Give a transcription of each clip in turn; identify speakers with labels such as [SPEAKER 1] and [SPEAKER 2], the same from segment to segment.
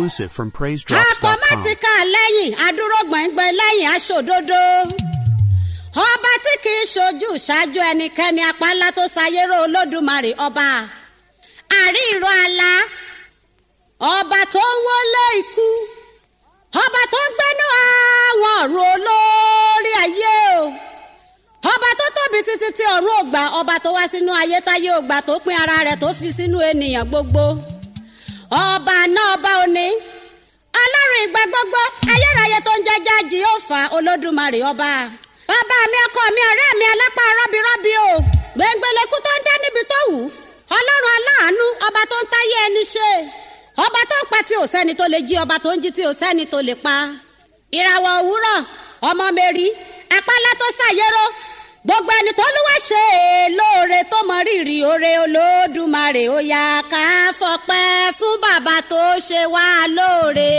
[SPEAKER 1] exclusive from
[SPEAKER 2] akọ má
[SPEAKER 1] PraiseDrops.com.
[SPEAKER 2] ti ká lẹ́yìn adúró gbọ̀ngbọ̀n lẹ́yìn aṣòdodo ọba tí kì í ṣojú ṣáájú ẹnikẹ́ni apálá tó ṣayérò olódùmarè ọba àríìrọ àlá ọba tó ń wọlé ikú ọba tó ń gbénú àwọn ọ̀run olórí ayé o ọba tó tóbi títí tí ọ̀run ò gbà ọba tó wá sínú ayé táyé ò gbà tó pín ara rẹ̀ tó fi sínú ènìyàn gbogbo ọba náà ọba òní ọlọ́run ìgbà gbogbo ayérayé tó ń jẹjá jìhófà olódùmarè ọba bàbá mi ọkọ mi ọ̀rẹ́ mi alápá rọ́bìrọ́bì o gbẹ̀ngbẹ̀lẹ̀kú tó ń dá níbi tó wù ọlọ́run aláàánú ọba tó ń táyé ẹni ṣe ọba tó ń pa tí ò sẹ́ni tó lè jí ọba tó ń jí tí ò sẹ́ni tó lè pa ìràwọ̀ òwúrọ̀ ọmọ mẹ́rí apálá tó ṣàyẹ̀rọ gbogbo ẹni tó lúwa ṣe é lóore tó mọ rírì oore olódùmarè ó yá ká fọpẹ́ fún bàbá tó ṣe wá lóore.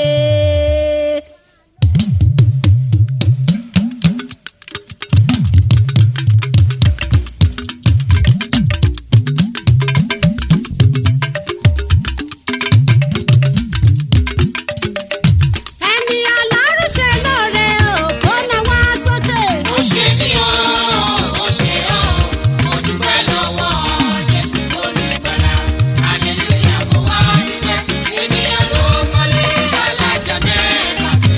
[SPEAKER 2] ẹni ọlọ́run ṣe lóore ò kó náwó sókè.
[SPEAKER 3] ó ṣe mí o ó ṣe ọ́ mo dúpẹ́ lọ́wọ́ jésù olùgbàlà hallelujah mo wá dúpẹ́ ènìyàn tó kọ́lé alájà mẹ́ta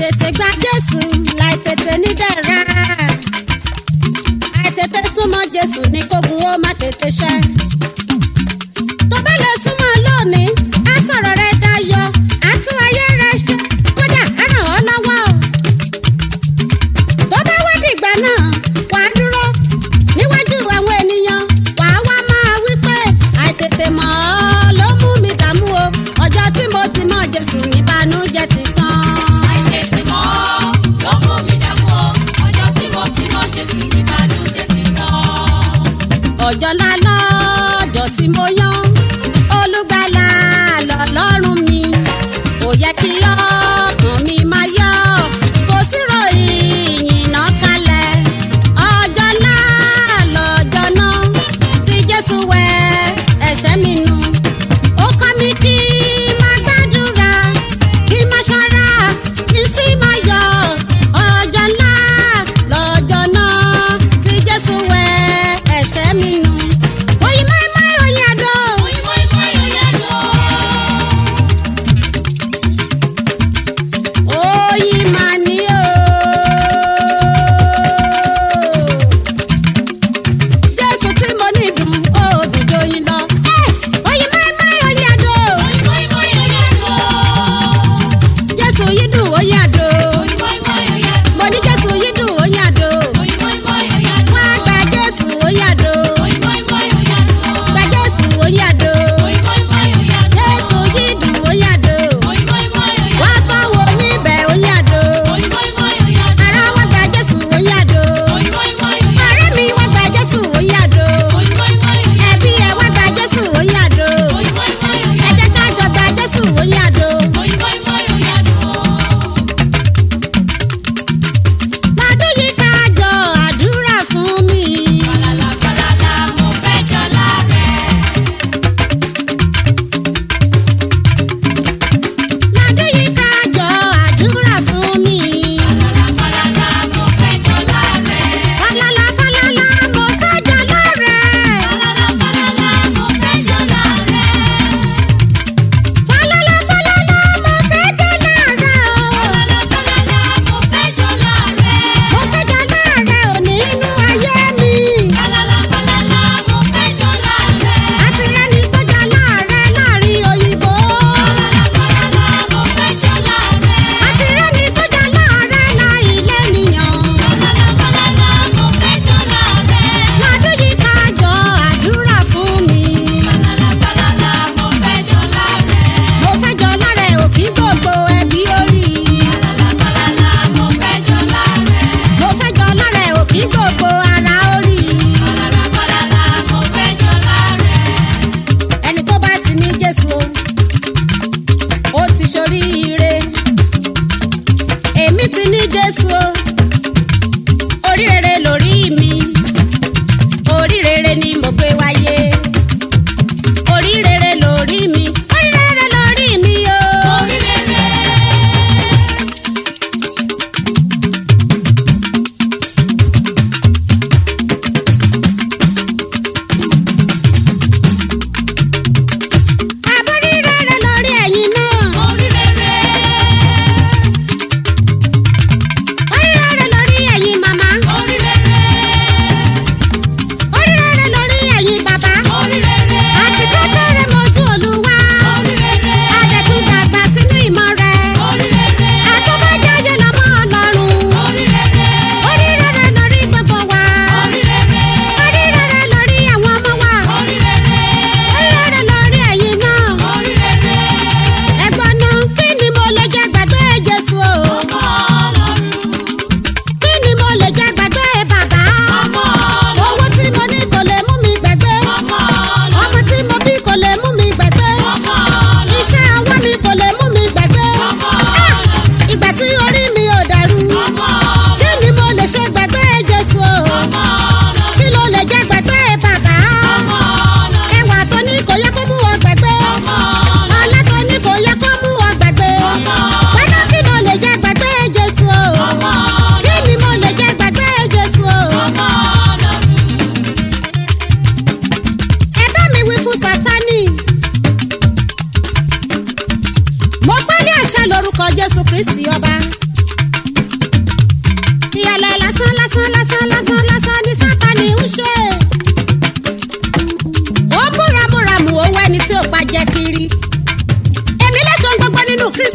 [SPEAKER 2] àìtètè gba jésù láìtètè nídẹ̀ra àìtètè súnmọ́ jésù ní kógun ó má tètè ṣẹ. tó bá lè súnmọ́ lónìí á sọ̀rọ̀ rẹ dayọ̀ á tún ayé rẹ ṣe kódà á ràn ọ́ lọ́wọ́. tó bá wá dìgbà náà wà á dúró níwájú àwọn ènìyàn wà á wá máa wí pé àìtètè mọ̀ ọ́ ló mú mi dààmú o ọjọ́ tí mo ti mọ̀ jésù níbànújẹ́ ti tán.
[SPEAKER 3] àìtètè mọ́ ló mú mi dààmú ọ ọjọ́ tí mo ti mọ jésù níbànújẹ́ ti tán.
[SPEAKER 2] ọjọ́ ńlá lọ́jọ́ tí mo yan olùgbàlà lọ́lọ́run mi kò yẹ kí ọkàn mi máa yọ kò sí ròyìn iná kalẹ̀ ọjọ́ ńlá lọ́jọ́ náà tí jésù wẹ ẹ̀ṣẹ̀ mi nù ó kọ́ mi kí máa gbàdúrà kí máa ṣọ́ra kí sì máa yọ ọjọ́ ńlá lọ́jọ́ náà tí jésù wẹ ẹ̀ṣẹ̀ mi nù. oyin máa máa oyin àdó.
[SPEAKER 3] Moi, moi, moi, oyado.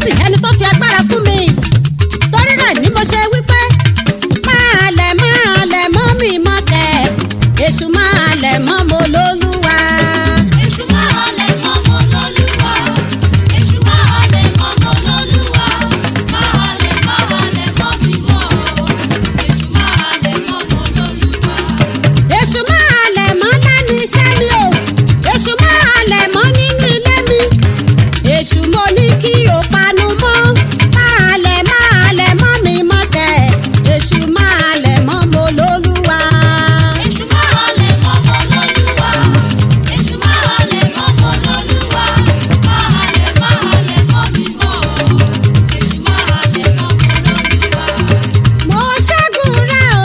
[SPEAKER 2] tì ẹni tó fi agbára fún mi torí rẹ̀ ni mo ṣe wípé máa lẹ̀ máa lẹ̀ mọ́ mi mọ́ kẹ́ èṣù máa lẹ̀ mọ́ mo lólúwa.
[SPEAKER 3] Èṣù máa lè mọ́ mọ́ lọ́lúwa. Èṣù máa lè mọ́ mọ́ lọ́lúwa. Máa lè máa lè mọ́ mi mọ́. Èṣù máa lè mọ́ mọ́ lọ́lúwa.
[SPEAKER 2] èṣù máa lẹ̀ mọ́ lẹ́nu iṣẹ́ mi o èṣù máa lẹ̀ mọ́ nínú ilé mi èṣù mo ní kí o panu mọ́ máa lẹ̀ máa lẹ̀ mọ́ mi mọ́ kẹ́ èṣù máa lẹ̀ mọ́ mo lólúwa.
[SPEAKER 3] Èṣù máa lè mọ́ mọ́ lọ́lúwa. Èṣù máa lè mọ́ mọ́ lọ́lúwa. Máa lè máa lè mọ́ mi mọ́. Èṣù máa lè mọ́ mọ́ lọ́lúwa.
[SPEAKER 2] mo ṣẹ́gun rẹ̀ o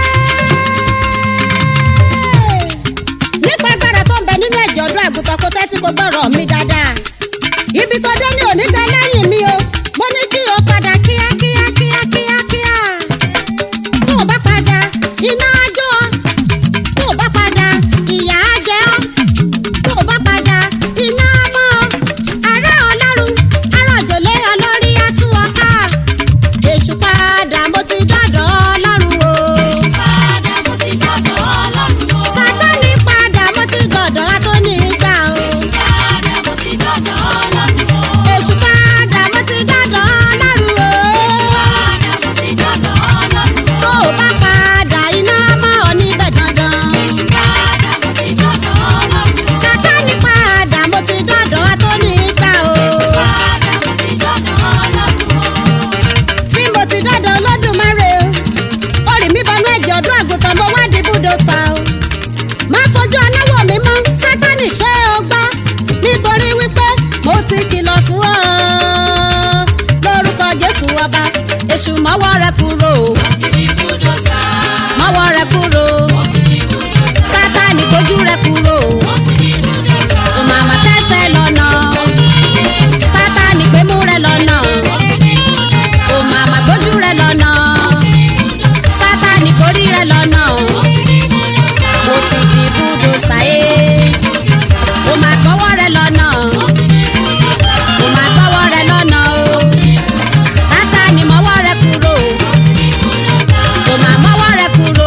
[SPEAKER 2] ẹ́. nípa agbára tó ń bẹ nínú ẹ̀jẹ̀ ọdún àgùntàn kó tẹ́tí kó gbọ́rọ̀ mi dáadáa. ibi tó dé ní òní gan lẹ́yìn mi o mo ní kí o padà kíákíá kíákíá kíá. tó o bá padà iná á jó ọ tó o bá padà ìyà á jẹ ọ tó o bá padà iná á mọ́ ọ ará ọlọ́run ará òjòlé ọlọ́rí á tú ọ ká èṣù padà mo ti dọ́dọ̀ ọlọ́run o.
[SPEAKER 3] Padà mo ti dọ̀dọ̀ Ọlọ́run o.
[SPEAKER 2] sátánì padà mo ti dọ̀dọ̀ atóní gbà o.
[SPEAKER 3] Padà mo ti dọ̀dọ̀ Ọlọ́run o.
[SPEAKER 2] èṣù padà mo ti dọ́dọ̀ ọlọ́run o.
[SPEAKER 3] Padà mo ti dọ̀dọ̀ Ọlọ́run o.
[SPEAKER 2] tó o bá padà iná mọ́ ọ níbẹ̀ dandan.
[SPEAKER 3] Èṣù padà mo ti dọ̀dọ̀ Ọlọ́run o.
[SPEAKER 2] sátánì padà mo ti dọ́dọ̀ atóní gbà o.
[SPEAKER 3] Padà mo ti dọ̀dọ̀ Ọlọ́run o.
[SPEAKER 2] bí mo ti dọ́dọ̀ olódùmarè o orí mi bọnú ẹ̀jẹ̀ ọdún àgùntàn mo wá di búdòsà o má fojú anáwó mi mọ́ sátánì ṣé o gbọ́ nítorí wípé mo ti kìlọ̀ fún ọ lórúkọ jésù ọba èṣù mọ́wọ́ rẹ kúrò
[SPEAKER 3] Ti di búdòsà.
[SPEAKER 2] mọ́wọ́ rẹ kúrò
[SPEAKER 3] Ti di búdòsà.
[SPEAKER 2] sátánì gbójú rẹ kúrò
[SPEAKER 3] Ti di búdòsà.
[SPEAKER 2] o màmá tẹ́sẹ̀ lọ́nà sátánì gbémú rẹ lọ́nà
[SPEAKER 3] Ti di búdòsà.
[SPEAKER 2] o màmá gbójú rẹ lọ́nà sátánì kórí rẹ lọ́nà.
[SPEAKER 3] Ti di búdòsà.
[SPEAKER 2] mo ti di búdòsà ẹ́ o máa gbọ́wọ́ rẹ lọ́nà o máa gbọ́wọ́ rẹ lọ́nà o sátani mọ́wọ́ rẹ kúrò o máa mọ́wọ́ rẹ kúrò.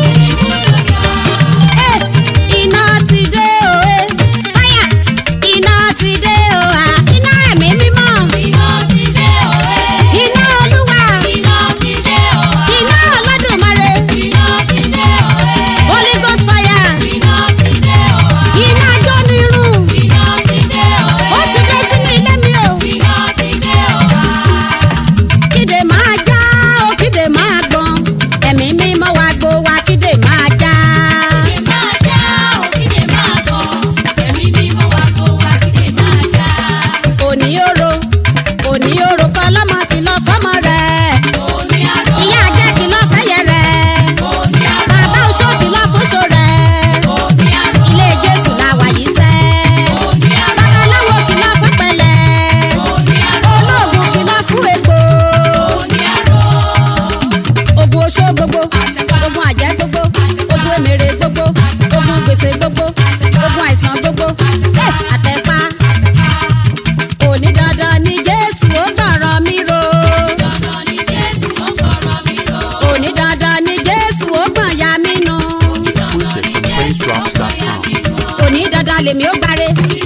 [SPEAKER 2] Ẹ, iná ti dé o ẹ fáyà iná ti dé o à iná ẹ̀mí mímọ́
[SPEAKER 3] Iná ti dé òwe.
[SPEAKER 2] iná olúwa
[SPEAKER 3] Iná ti dé òwe.
[SPEAKER 2] iná olódùmarè
[SPEAKER 3] Iná ti dé òwe.
[SPEAKER 2] holy ghost fire
[SPEAKER 3] Iná ti dé òwe.
[SPEAKER 2] iná jónirun
[SPEAKER 3] Iná ti dé òwe.
[SPEAKER 2] ó ti dé sínú ilé mi o.
[SPEAKER 3] Iná ti dé òwe.
[SPEAKER 2] kíde máa já o kíde máa gbọ́n ẹ̀mí mímọ́ wa gbó wa kíde máa já.
[SPEAKER 3] máa já òkìdè máa bọ̀ ẹ̀mí mímọ́ wa kó wa kídè máa já.
[SPEAKER 2] òní òro òní òro kọ́ lọ́mọ kìlọ̀ fọ́mọ rẹ̀
[SPEAKER 3] Òní àrò,
[SPEAKER 2] ìyá ajẹ́ kìlọ̀ fẹ́yẹ rẹ̀
[SPEAKER 3] òní àrò,
[SPEAKER 2] bàbá oṣó kìlọ̀ fúnṣọ rẹ̀
[SPEAKER 3] òní àrò,
[SPEAKER 2] ilé jésù la wà yìí sẹ́.
[SPEAKER 3] òní àrò,
[SPEAKER 2] babaláwo kìlọ̀ fún pẹ̀lẹ́
[SPEAKER 3] òní àrò,
[SPEAKER 2] olóògùn kìlọ̀ fún egbò
[SPEAKER 3] òní àrò.
[SPEAKER 2] ogun oṣó gbogbo ogun àjẹ́ gbogbo ogun èmèrè gbogbo ogun gbèsè gbogbo ogun àìsàn gbogbo Eh, àtẹ̀pá òní dandan ni jésù ó gbọ̀rọ̀ mi ro
[SPEAKER 3] Dandan ni Jésù ó gbọ́rọ̀ mi ró.
[SPEAKER 2] òní dandan ni jésù ó gbọ̀n ya mí nu
[SPEAKER 1] exclusive from PraiseDrops.com.
[SPEAKER 2] òní dandan lèmi ó gbáre